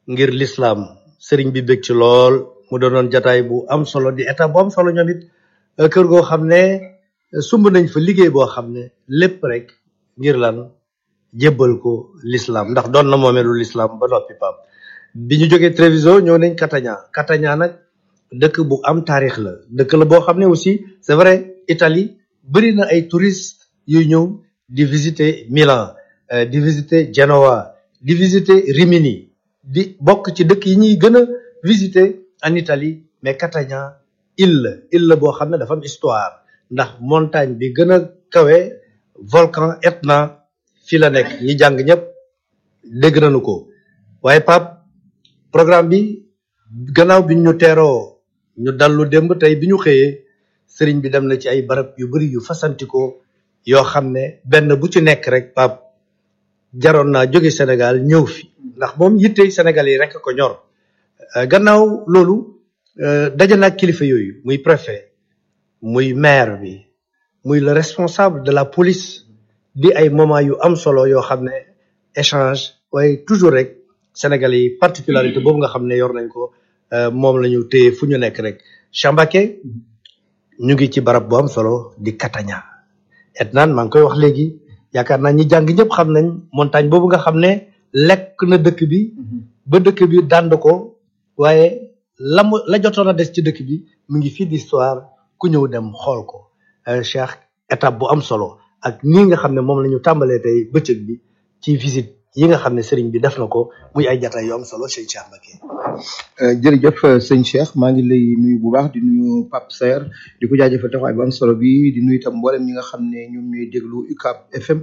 ngir l'islam sëriñ bi bég ci lool mu doonoon jataay bu am solo di état bu am solo ñoom it kër goo xam ne sumb nañ fa liggéey boo xam ne lépp rek ngir lan jébbal ko l'islam ndax doon na moomeelu l'islam ba noppi pap bi ñu jógee Treviso ñëw nañ Catania Catania nag dëkk bu am taarix la dëkk la boo xam ne aussi c'est vrai Italie bëri na ay touristes yuy ñëw di visiter Milan di visiter Genoa di visiter Rimini di bokk ci dëkk yi ñuy gën a visiter en Italie mais Catania île la île la boo xam ne dafa am histoire ndax montagne bi gën a kawe volcan Etna fi la nekk ñi jàng ñëpp dégg nañu ko waaye Pape programme bi gannaaw bi ñu teeroo ñu dallu démb tey bi ñu xëyee sëriñ bi dem na ci ay barab yu bari yu fasantikoo yoo xam ne benn bu ci nekk rek Pape jaroon naa jóge Sénégal ñëw fi ndax moom yittey Sénégal yi rek ko ñor gannaaw loolu daje naa kilifa yooyu muy préfet muy maire bi muy le responsable de la police di ay moment yu am solo yoo xam ne échange waaye toujours rek Sénégalais yi particularité boobu nga xam ne yor nañ ko moom la ñu téye fu ñu nekk rek Chambake ñu ngi ci barab bu am solo di Catania et naan maa ngi koy wax léegi yaakaar naa ñi jàng ñëpp xam nañ montagne boobu nga xam ne lekk na dëkk bi ba dëkk bi dànd ko waaye la mu la jotoon a des ci dëkk bi mu ngi fii di histoire ku ñëw dem xool ko Cheikh étape bu am solo ak nii nga xam ne moom la ñu tàmbalee tey bëccëg bi ci visite yi nga xam ne sëriñ bi def na ko muy ay jataay yu am solo sëñ Cheikh Mbacké jërëjëf sëñ Cheikh maa ngi lay nuyu bu baax di nuyu Pape Saer di ko jaajëfal taxawaay bu am solo bi di nuyu itam mboolem ñi nga xam ne ñoom ñooy déglu UCAB FM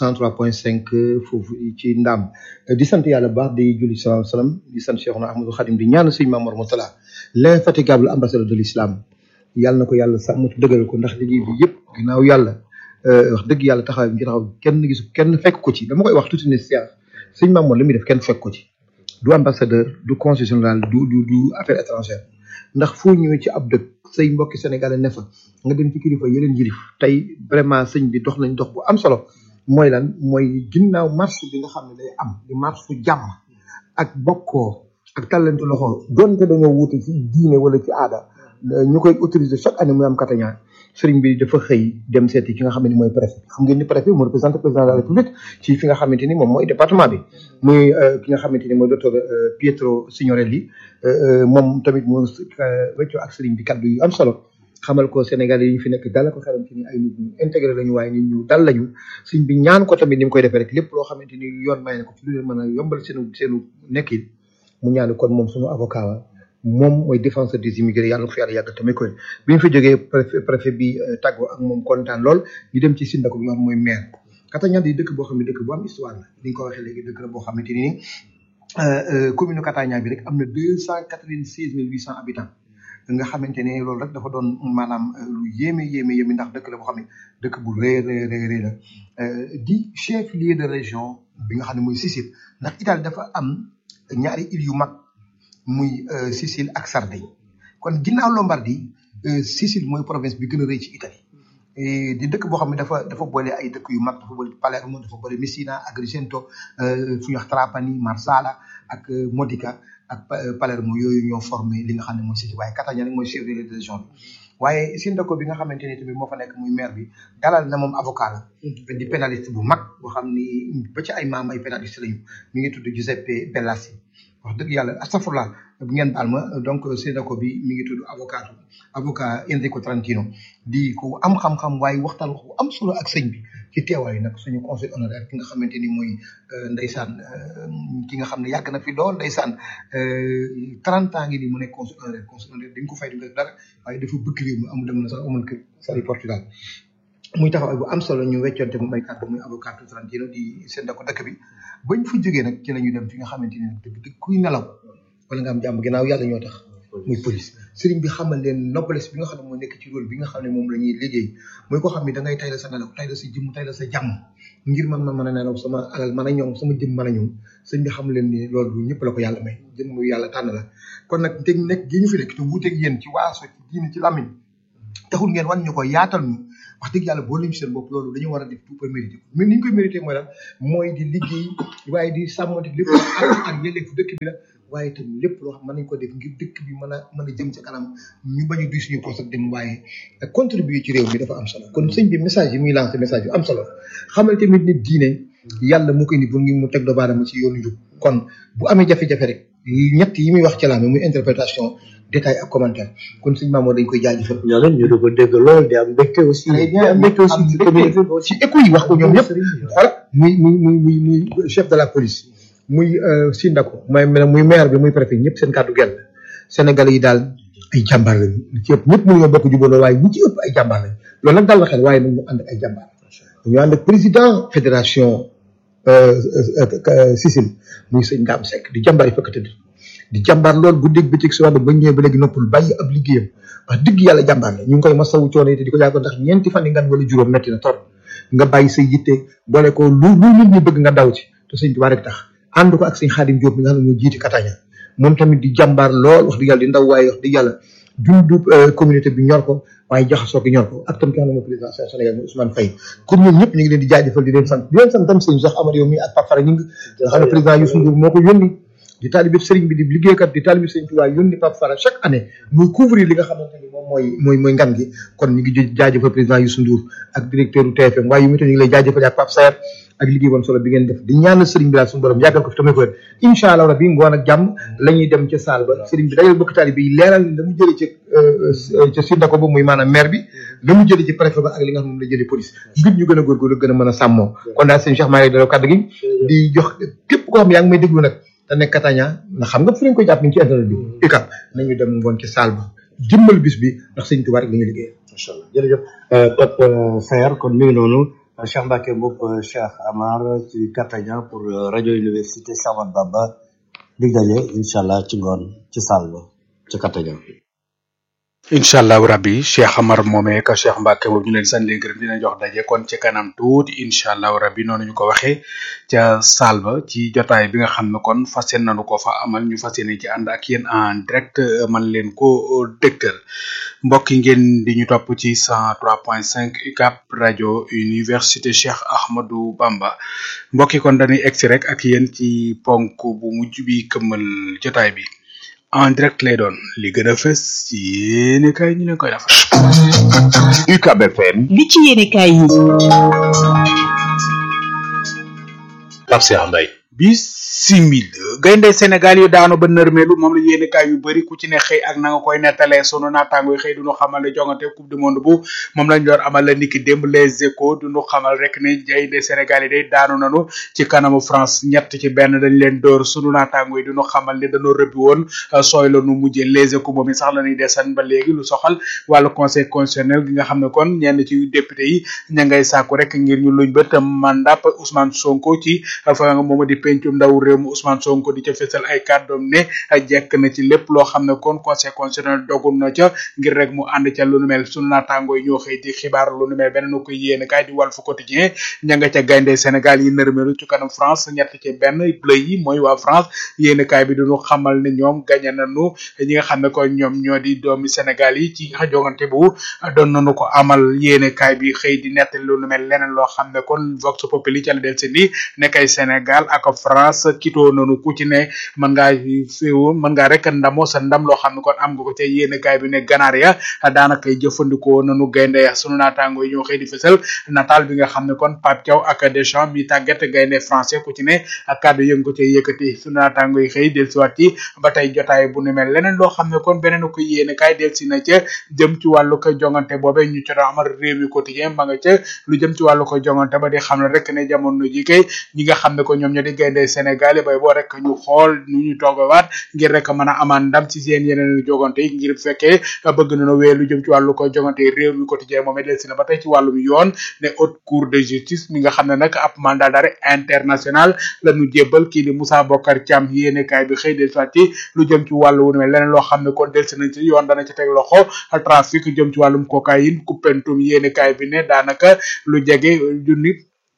103.5 foofu ci Ndam di sant yàlla bu baax di julli salaam salaam di sant Cheikhna Ahmadou Khadim di ñaan sëñ Mamour Moutala l'infatigable ambassadeur de l'islam yàlla na ko yàlla sàmm te dëgëral ko ndax liggéey bi yëpp ginnaaw yàlla wax dëgg yàlla taxawaay bi ngi taxaw kenn gisu kenn fekk ko ci dama koy wax tuuti ne Cheikh sëñ Mamour li muy def kenn fekk ko ci du ambassadeur du consul général du du du affaire étrangère ndax foo ñëwee ci ab dëkk say mbokki sénégalais ne fa nga dem ci kilifa yeneen yilif tey vraiment sëñ bi dox nañ dox bu am solo mooy lan mooy ginnaaw marche bi nga xam ne day am di marche fu jàmm ak bokkoo ak tàllante loxo donte dañoo wuute ci diine wala ci aada ñu koy autoriser chaque année muy am Catania sëriñ bi dafa xëy dem seeti ki nga xam ne mooy préfet xam ngeen ni préfet moo représenté président de la république ci fi nga xamante ni moom mooy département bi muy ki nga xamante ni mooy docteur Pietro Signorelli moom tamit moo weccoo ak sëriñ bi kaddu yu am solo xamal ko Sénégal yi ñu fi nekk dala ko xelam ci ni ay nit ñu intégré lañu waaye nit ñu dal lañu sëriñ bi ñaan ko tamit ni mu koy defee rek lépp loo xamante ni yoon may na ko ci lu leen mën a yombal seenu seenu nekkin mu ñaan kon moom suñu avocat wa moom mooy défenseur des immigrés yàlla ko fi yàlla yàgg tamit koy bi ñu fa jógee préfet préfet bi tàggoo ak moom kontaan lool ñu dem ci Sindako bi nga xam mooy maire Catania di dëkk boo xam ne dëkk bu am histoire la ni nga ko waxee léegi dëkk la boo xamante ni commune Catania bi rek am na deux cent quatre vingt seize mille huit cent habitants nga xamante ne loolu rek dafa doon maanaam lu yéeme yéeme yéeme ndax dëkk la boo xam ne dëkk bu rëy rëy rëy rëy la di chef lieu de région bi nga xam ne mooy Sicile ndax Italie dafa am ñaari îles yu mag muy Sicile ak Sardaigne kon ginnaaw Lombardie Sicile mooy province bi gën a rëy ci Italie di dëkk boo xam ne dafa dafa boole ay dëkk yu mag dafa boole Palermo dafa boole Messina Agrigento fu ñuy wax Trapani Marsala ak Modica ak Palermo yooyu ñoo formé li nga xam ne mooy Sicile waaye Catania nag mooy chef de la région bi waaye Sindaco bi nga xamante ni tamit moo fa nekk muy maire bi dalal na moom avocat la di pénaliste bu mag boo xam ni ba ci ay maam ay pénaliste lañu mi ngi tudd Giuseppe Bellassi wax dëgg yàlla astafurlah bu ngeen baal ma donc Sindaco bi mi ngi tudd avocat avocat Enrico Trentino di ko am xam-xam waaye waxtaan wax bu am solo ak sëñ bi ci teewaay nag suñu conseil honoraire ki nga xamante ni mooy ndeysaan ki nga xam ne yàgg na fi lool ndeysaan trente ans ngi ni mu nekk conseil honoraire conseil honoraire dañ ko fay du dara waaye dafa bëgg réew mi amul dem na sax amul kër sari Portugal muy taxawaay bu am solo ñu weccoonte mu may kàddu muy avocat Trentino di Sindaco dëkk bi bañ fa jógee nag ci la ñu dem fi nga xamante ni dëgg dëgg kuy nelaw wala nga am jàmm ginnaaw yàlla ñoo tax muy police sëriñ bi xamal leen noblesse bi nga xam ne moo nekk ci rôle bi nga xam ne moom la ñuy liggéey mooy koo xam ne da ngay tay la sa nelaw tay la sa jëmm tay la sa jàmm ngir man man mën a nelaw sama alal mën a ñoom sama jëm mën a ñoom sëñ bi xam leen ni loolu du ñëpp la ko yàlla may jëm muy yàlla tànn la kon nag te nekk gi ñu fi nekk te wuuteeg yéen ci waaso ci diine ci làmmiñ taxul ngeen wan ñu ko yaatal ñu wax dëgg yàlla boo lim seen bopp loolu dañu war a def tout pour mériter ko mais ni ñu koy mériter mooy lan mooy di liggéey waaye di sàmmante lépp ak ak yelleefu dëkk bi la waaye itam lépp loo xam mën nañ ko def ngir dëkk bi mën a mën a jëm ca kanam ñu bañ a duy suñu poos ak dem waaye contribuer ci réew mi dafa am solo kon sëñ bi message yi muy lancé message yu am solo xamal tamit nit diine yàlla mu koy ni pour ngi mu teg doomu aadama ci yoonu njub kon bu amee jafe-jafe rek ñett yi muy wax ci laame muy interprétation détail ak commentaire kon sëñ Mamadou dañ koy jaajëfal ñoo leen ñu di ko dégg lool di am mbégte aussi Très bien. di am mbégte aussi ci communauté bi ci écho yi wax ko ñoom ñëpp voilà muy muy muy muy muy chef de la police muy Sindako mooy muy maire bi muy préfet ñëpp seen kàddu genn Sénégalais yi daal ay jàmbaar lañu li ci ëpp ñëpp mënuñoo bokk jubóoloo waaye ñi ci ëpp ay jàmbaar lañu loolu nag dal na xel waaye nag ñu ànd ak ay jàmbaar ñu ànd ak président fédération Sicile muy sëñ Dame Seck di jàmbaar yi fekk tëdd di jàmbaar lool guddeeg bëccëg si wàllu ba ñëwee ba léegi noppul bàyyi ab liggéeyam wax dëgg yàlla jàmbaar la ñu ngi koy masawu coono yi te di ko jàppoon ndax ñeenti fan yi ngan wala juróom metti na trop nga bàyyi say yitte boole ko lu lu nit ñi bëgg nga daw ci te sëñ Tuubaa rek tax ànd ko ak sëñ Xaadim Diop mi nga xam ne moo jiiti Kataña moom tamit di jàmbaar lool wax dëgg yàlla di ndaw waaye wax dëgg yàlla dundu communauté bi ñor ko waaye jaxasoo gi ñor ko ak tam ki nga xam ne mooy président Sénégal muy Ousmane Faye kon ñoom ñëpp ñu ngi leen di jaajëfal di leen sant di leen sant tam sëñ Cheikh Amar yow mi ak Pape Fara ñu ngi nga xam ne président Youssou Ndour moo ko yónni di taalibe sëriñ bi di liggéeykat di taalibe sëriñ Tuubaa yónni Pape Fara chaque année muy couvrir li nga xamante ni moom mooy mooy mooy ngan gi kon ñu ngi jaajëfal président Youssou Ndour ak directeur u TFM waaye yu mu ñu ngi lay jaajëfal ak Pape Sayer ak liggéey bon solo bi ngeen def di ñaanal sëriñ bi daal suñu borom yàggal ko fi tamit wér incha allah rabbi ngoon ak jàmm la ñuy dem ca saal ba sëriñ bi dajal bokk taalibe yi leeral la mu jëlee ca ca Sindako ba muy maanaam maire bi la mu jëlee ci préfet ba ak li nga xam ne moom la jëlee police ngir ñu gën a góorgóorlu gën a mën a sàmmoo kon daal sëñ Cheikh maa ngi dalaw kàddu gi di jox képp koo xam ne yaa ngi may déglu nag te nekk Kataña ndax xam nga fu lañ koy jàpp ni ci internet bi UCAB nañu dem ngoon ci saal ba jëmmal bis bi ndax sëñ Tuubaa rek la ñu liggéey incha allah jërëjëf Pape Saer kon mi ngi noonu Cheikh Mbacke Mboup Cheikh Amar ci Kataña pour rajo université Cheikh Ahmadou Bamba dig daje incha allah ci ngoon ci saal ba ci Kataña. incha allahu rabbi cheikh amar moomee ka cheikh mbàkke boobu ñu leen sant leen gërëm dina jox daje kon ci kanam tuuti incha allahu rabbi noonu ñu ko waxee ca saal ba ci jotaay bi nga xam ne kon fas yéene nañu ko fa amal ñu fas yéene ci ànd ak yéen en direct man leen ko dégtal mbokk yi ngeen di ñu topp ci 103.5 UCAB rajo université cheikh ahmadou bamba mbokk yi kon dañuy egsi rek ak yéen ci ponk bu mujj bi këmmal jotaay bi en direct lay doon li gën a fës ci yéene kay ñu leen koy defal. UCAB FM. li ci yéene kaay yi. Pape Cheikh Mbaye. bisimil gaynde Sénégal yu daanu ba nërmeelu moom la yéene kaay yu bëri ku ci ne xëy ak na nga koy nettalee sunu naataango yi xëy duñu xamal ne jongante coupe du monde bu moom lañ doon amal la niki démb les échos duñu xamal rek ne gaynde Sénégal yi day daanu nanu ci kanamu France ñett ci benn dañ leen door sunu naataango yi duñu xamal ne dañoo rëbbi woon sooy la nu mujjee les échos moom i sax la ñuy desan ba léegi lu soxal wàllu conseil constitutionnel gi nga xam ne kon ñenn ci député yi ña ngay sàkku rek ngir ñu luñ bët mandat Ousmane Sonko ci fa nga mooma di pencum ndaw réew mi Ousmane Sonko di ca fésal ay kàddoom ne jekk na ci lépp loo xam ne kon conseil constitutionnel dogul na ca ngir rek mu ànd ca lu nu mel sunu naataangoo yi ñoo xëy di xibaar lu nu mel beneen ko yéene kaay di Walf Quotidien ña nga ca gaynde Sénégal yi nërmeelu ci kanam France ñett ci benn bleu yi mooy waa France yéene kaay bi duñu xamal ne ñoom gañe nañu ñi nga xam ne kon ñoom ñoo di doomi Sénégal yi ci jongante bu doon nañu ko amal yéene kaay bi xëy di nettali lu nu mel leneen loo xam ne kon Vox Populi ca la del seen di nekkay Sénégal ak France kitoo nanu ku ci ne mën ngaa féewu mën ngaa rek ndamoo sa ndam loo xam ne kon am nga ko ca yéene kaay bi ne ganaar ya daanaka jëfandikoo nanu gaynde ya sunu naataango yi ñoo xëy di fësal nataal bi nga xam ne kon Pape Thiaw ak Deschamps mi tàggat gaynde français ku ci ne ak kàddu yëngu ko ca yëkkati sunu naataango yi xëy del siwaat ci ba tey jotaay bu nu mel leneen loo xam ne kon beneen ko yéene kaay del si na ca jëm ci wàllu ko jongante boobe ñu ci doon amal réew mi quotidien ma nga ca lu jëm ci wàllu ko jongante ba di xam ne rek ne jamono ji kay ñi nga xam ne ko ñoom ñoo di gaynde Sénégal bay boo rek ñu xool nu ñu toogawaat ngir rek mën a amaan ndam ci seen yeneen jogante yi ngir fekkee bëgg nañu wéy lu jëm ci wàllu ko jogante réew mi quotidien moom del si na ba tey ci wàllum yoon ne haute cour de justice mi nga xam ne nag ab mandat d'arrêt international la ñu jébbal kii di Moussa Bokar Thiam yéene kaay bi xëy del soit ci lu jëm ci wàllu wu mel leneen loo xam ne kon del si nañ ci yoon dana ci teg loxo trafic jëm ci wàllum cocaïne coupentum yéene kaay bi ne daanaka lu jege junni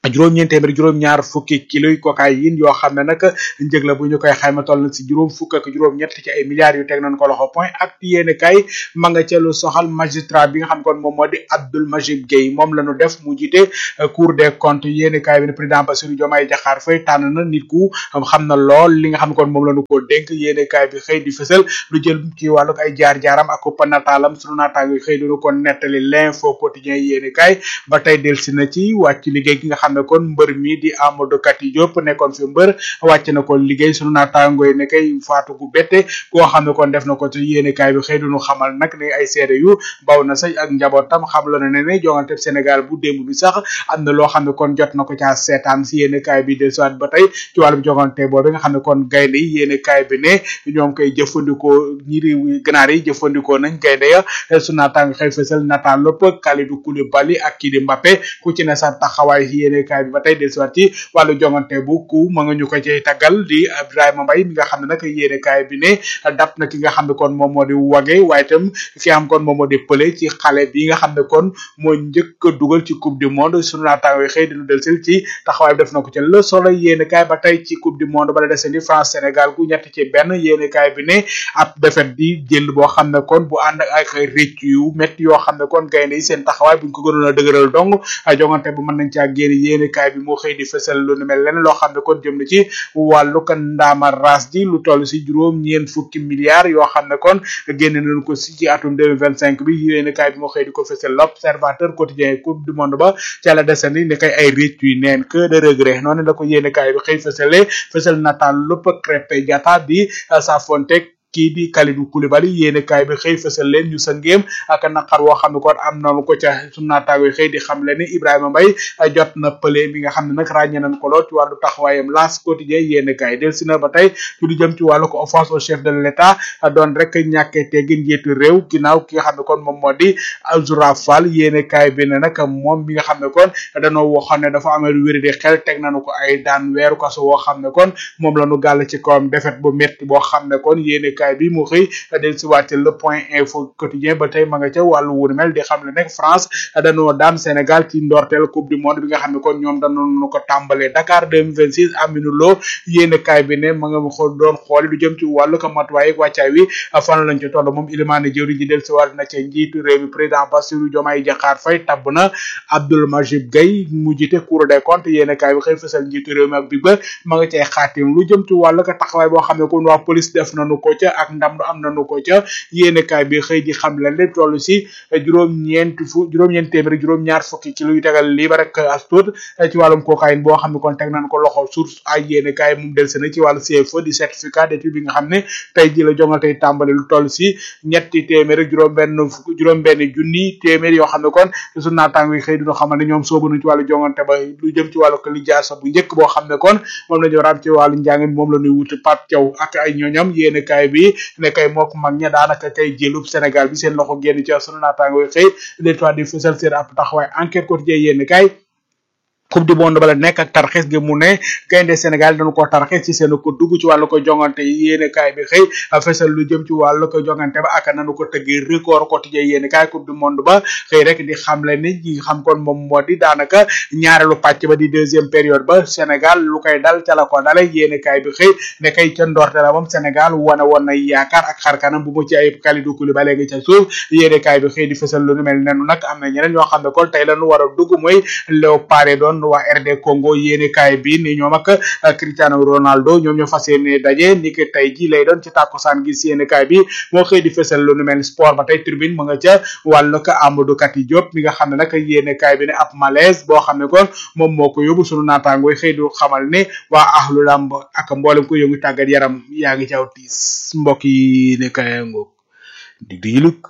juróom-ñeent téeméer juróom-ñaar fukki kilo yi cocaïne yoo xam ne nag njëg la bu ñu koy xayma toll na si juróom fukk ak juróom-ñett ci ay milliards yu teg nañ ko loxo point ak yéene kay ma nga ca lu soxal magistrat bi nga xam kon moom moo di Abdoul Majib Gueye moom la ñu def mu jiite cour des comptes yéene kay bi ne président Bassirou Diomaye Diakhar Faye tànn na nit ku xam na lool li nga xam kon moom la ñu ko dénk yéene kay bi xëy di fësal lu jël ci wàllu ay jaar-jaaram ak uppa nataalam sunu naataango yi xëy duñu ko nettali l'info quotidien yéene kay ba tey delsi na ci wàcc liggéey gi nga xam ne kon mbër mi di Amadou Kati Diop nekkoon fi mbër wàcc na ko liggéey sunu naataango yi ne kay faatu gu bette koo xam ne kon def na ko ci yéene kaay bi xëy duñu xamal nag ne ay seede yu baw na sax ak njabootam xam la ne ne jongante Sénégal bu démb bi sax am na loo xam ne kon jot na ko caa seetaan si yéene kaay bi del soit ba tey ci wàllum jongante boobu nga xam ne kon gaynde yi yéene kaay bi ne ñoom koy jëfandikoo ñi réew ganaar yi jëfandikoo nañ gaynde ya sunu naataango xëy fësal nataal lépp Kalidou Koulibaly ak kii di Mbappé ku ci ne sa taxawaay si yéene kaay bi ba tey del soit ci wàllu jongante bu ku ma nga ñu ko cay taggal di Ibrahima Mbaye mi nga xam ne nag yéene kaay bi ne dab na ki nga xam ne kon moom moo di wage waaye itam ki xam kon moom moo di pële ci xale bi nga xam ne kon moo njëkk a dugal ci coupe du monde sunu naataango yi xëy dinu del sil ci taxawaay bi def na ko ci le soleil yéene kaay ba tey ci coupe du monde bala dese ni France Sénégal gu ñett ci benn yéene kaay bi ne ab defet di jël boo xam ne kon bu ànd ak ay rëcc yu métti yoo xam ne kon gaynde yi seen taxawaay buñ ko gënoon a dëgëral dong jongante bu mën nañ caa génn yéene kaay bi moo xëy di fësal lu nu mel leneen loo xam ne kon jëm na ci wàllu kan ndaama ras ji lu toll si juróom ñeen fukki milliards yoo xam ne kon génne nañu ko si ci atum 2025 bi yéene kaay bi moo xëy di ko fësal l'observateur quotidien coupe du monde ba ca la desandi ne kay ay récc yu neen que de regret noonu la ko yéene kaay bi xëy fësale fësal nataal lépp Krépin Diatta di Safontek kii di Kalidou Koulibaly yéene kaay bi xëy fësal leen ñu sa ngéem ak naqar woo xam ne kon am nañu ko ca sunu naataango yi xëy di xam le ni Ibrahima Mbaye jot na pële mi nga xam ne nag ràññee nañ ko lool ci wàllu taxawaayam las quotidien yéene kaay del si na ba tey ci lu jëm ci wàllu ko offense au chef de l'état doon rek ñàkkee teggi njiitu réew ginnaaw ki nga xam ne kon moom moo di Azoura Fall yéene kaay bi ne nag moom mi nga xam ne kon danoo waxoon ne dafa amee lu wéri di xel teg nañu ko ay daan weeru kaso woo xam ne kon moom la ñu gàll ci kawam defet bu metti boo xam ne kon yéene kaay bi mu xëy del si wàcc le point info quotidien ba tey ma nga ca wàllu wunu mel di xam ne nekk France dañoo daan Sénégal ci ndorteel coupe du monde bi nga xam ne kon ñoom dañu ko tàmbalee Dakar 2026 Aminou Lo yéene kaay bi ne ma nga xool doon xooli lu jëm ci wàllu ko matuwaay ak wàccaay wi fan lañ ci toll moom Ilimane Diéry ji del si wàll na ca njiitu réew mi président Bassirou Diomaye Diakhar Faye tabb na Abdoul Majib Gueye mu jiite Cour des comptes yéene kaay bi xëy fësal njiitu réew mi ak bi ba ma nga cay xaatim lu jëm ci wàllu ko taxawaay boo xam ne kon waa police def nañu ko ca ak ndam am nañu ko ca yéene kaay bi xëy di xam leen le toll si juróom-ñeent fu juróom-ñeent téeméer juróom-ñaar fukki kilo yu tegal lii ba rek as tuut ci wàllum cocaïne boo xam ne kon teg nañ ko loxo source ay yéene kaay moom del na ci wàllu CFE di certificat d'étude bi nga xam ne tey ji la jongal tey tàmbali lu toll si ñetti téeméer juróom benn fukk juróom benn junni téeméer yoo xam ne kon su naataango yi xëy dina xamal ne ñoom soobu nañ ci wàllu jongante ba lu jëm ci wàllu ko lijaasa bu njëkk boo xam ne kon moom la ñu war a am ci wàllu njàng moom la ñuy wuti Pape Thiaw ak ay ñooñam yéene kaay bi ne kay mook mag ña daanaka kay jëlub Sénégal bi seen loxo génn ci sunu naataango yi xëy les trois di fësal seen ab taxawaay enquête quotidien yéene kaay coupe du monde bala nekk ak tarxis gi mu ne gaynde Sénégal dañu ko tarxis ci seen ko dugg ci wàllu ko jongante yi yéene kaay bi xëy fesal lu jëm ci wàllu ko jongante ba ak nanu ko tëggi record quotidien yéene kaay coupe du monde ba xëy rek di xamle ni ñi xam kon moom moo di daanaka ñaareelu pàcc ba di deuxième période ba Sénégal lu koy dal ca la ko dale yéene kaay bi xëy ne kay ca ndorte la moom Sénégal wane woon na yaakaar ak xarkanam bu mu ci ayib Kalidou Koulibaly ngi ca suuf yéene kaay bi xëy di fesal lu nu mel nenu nag am na ñeneen ñoo xam ne kon tey lañu war a dugg mooy Léopard doon waa RD Congo yéene kaay bi ni ñoom ak Cristiano Ronaldo ñoom ñoo fas yéene daje ni ki tey ji lay doon ci tàkkusaan gi si yéene kaay bi moo xëy di fësal lu nu mel sport ba tey tribune mu nga ca wàllu ko Amadou Kati Diop mi nga xam ne nag yéene kaay bi ne ab malaise boo xam ne kon moom moo ko yóbbu sunu naataangoo xëy du xamal ne waa ahlu lamb ak mboolem ko yëngu tàggat yaram yaa ngi caw tiis mbokk yi ne kaay ngoog dig di yiluk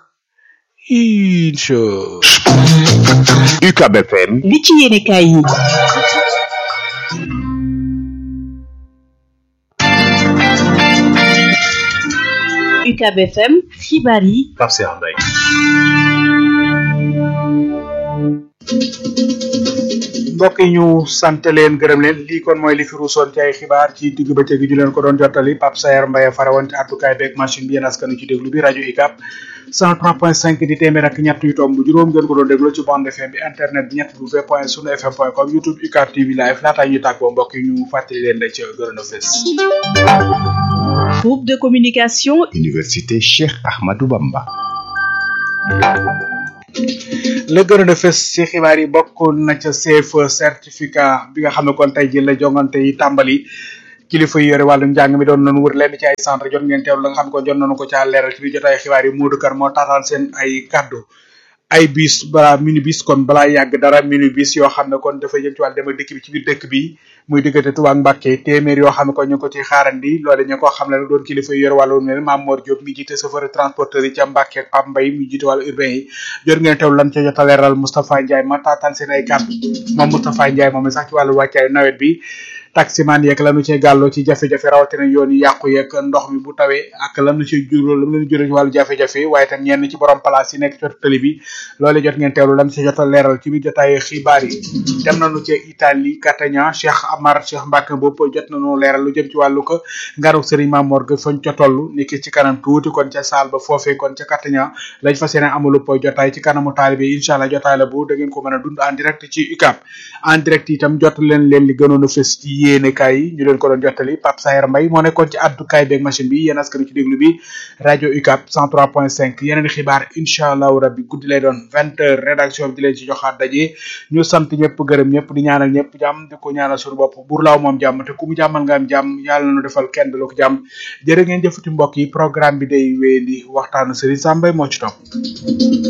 incha UCAB FM li ci yéene kaay yi UCAB FM xibaar yi Pape Cheikh Mbaye mbokk yi ñu sant leen gërëm leen lii kon mooy li fi ruusoon ci ay xibaar ci digg bëccëg gi ñu leen ko doon jottali Pape Sayer Mbaye farawoon ci àddukaay beeg machine bi yéen askanu ci déglu bi rajo UCAB 103.5 di téeméer ak ñett yu tomb juróom ngeen ko doon déglu ci bande FM bi internet bi ñett w point sunu fm point com youtube UCAB TV live laataa ñuy tàggoo mbokk yi ñu fàttali leen da ca gërëm a fës Groupe de communication Université Cheikh Ahmadou Bamba. la gërëm a fës ci xibaar yi bokk na ca CFE certificat bi nga xam ne kon tey jii la jongante yi tàmbali kilifa yi yore wàllum njàng mi doon nañu wër lenn ci ay centre jot ngeen teewlu la nga xam ne kon jot nañu ko caa leeral ci biir jotaay xibaar yi Modou Kar moo taataan seen ay kaddu ay bis balaa minibus kon balaa yàgg dara minibus yoo xam ne kon dafa jëm ci wàllu dem ak dëkk bi ci biir dëkk bi muy diggante Touba ak Mbacké téeméer yoo xam ne kon ñu ngi ko ci xaarandi loole ñu ko xam ne nag doon kilifa yi yor wàllu mel Mame Mor Diop mi jiite chauffeur transporteur yi ca Mbacké ak Pape Mbaye mi jiite wàllu urbain yi jot ngeen teewlu lan ca jot a leeral Moustapha Ndiaye ma taataan seen ay kaddu moom Moustapha Ndiaye moom sax ci wàllu wàccaayu nawet bi taximan yeeg lanu cee gàlloo ci jafe-jafe rawatina yoon yi yàqu yeeg ndox mi bu tawee ak lanu ci juróo lam leen juróo ci wàllu jafe-jafe waaye tam ñenn ci borom place yi nekk ci wetu tëli bi loole jot ngeen teewlu lam ci jot a leeral ci biir jotaay xibaar yi dem nañu ci Italie Catania Cheikh Amar Cheikh Mbacke bopp jot nañu leeral lu jëm ci wàllu ko ngaru Serigne Mamor ga fañ ca toll niki ci kanam tuuti kon ca saal ba foofee kon ca Catania lañ fas yéene amalu po jotaay ci kanamu taalibe yi incha allah jotaay la bu da ngeen ko mën a dund en direct ci UCAB en direct itam jot leen leen li gënoon a fës ci yéene kaay yi ñu leen ko doon jottali Pape Sayer Mbaye moo nekkoon ci addukaay beeg machine bi yéen askan ci déglu bi rajo UCAB 103.5 yeneen xibaar incha allahu rabbi guddi lay doon vingt heures rédaction bi di leen ci joxaat daje ñu sant ñëpp gërëm ñëpp di ñaanal ñëpp jàmm di ko ñaanal suñu bopp bur laaw moom jàmm te ku mu jàmmal nga am jàmm yàlla na defal kenn du la ko jàmm jërë ngeen jëfati mbokk yi programme bi day wéyandi waxtaanu Serigne Sambay moo ci topp